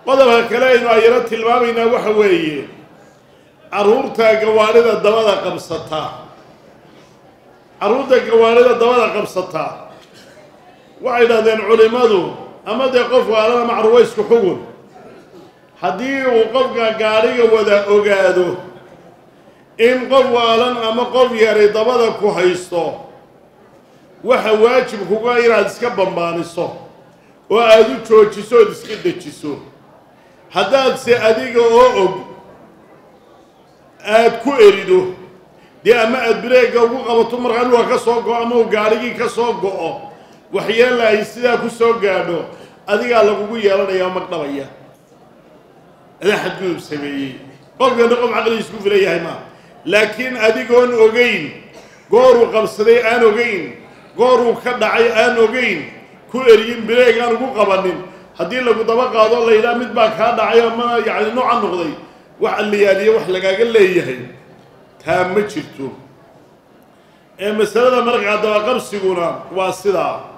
qodobka kale aynu ayaro tilmaamaynaa waxa weeye carruurta gawaadhida dabada qabsata carruurta gawaadhida dabada qabsata waxay dhahdeen culimmadu ama dee qof waalana macruwa isku xugun haddii uu qofka gaadhiga wada ogaado in qof waalan ama qof yari dabada ku haysto waxa waajib kuga inaad iska bambaaniso oo aada u joojiso ood iska dejiso haddaadse adiga oo og aada ku erido dee ama aada bireega ugu qabato markaa dhulka ka soo go-o ama uu gaadhigii ka soo go-o waxyeella ay sidaa ku soo gaadho adigaa lagugu yeelanayaa magdhabaya adaa xadgudub sameeyey qofkana qof caqligiis ku filan yahay maa laakiin adigoon ogeyn gooruu qabsaday aan ogeyn gooruu ka dhacay aan ogeyn ku eriyin bireeg aan ugu qabanin haddii lagu daba qaado la yidhaha mid baa kaa dhacay ama yacni nooca noqday wax alliyaaliya wax lagaaga leeyahay taa ma jirto ee masalada markaa dabaqabsiguna waa sidaa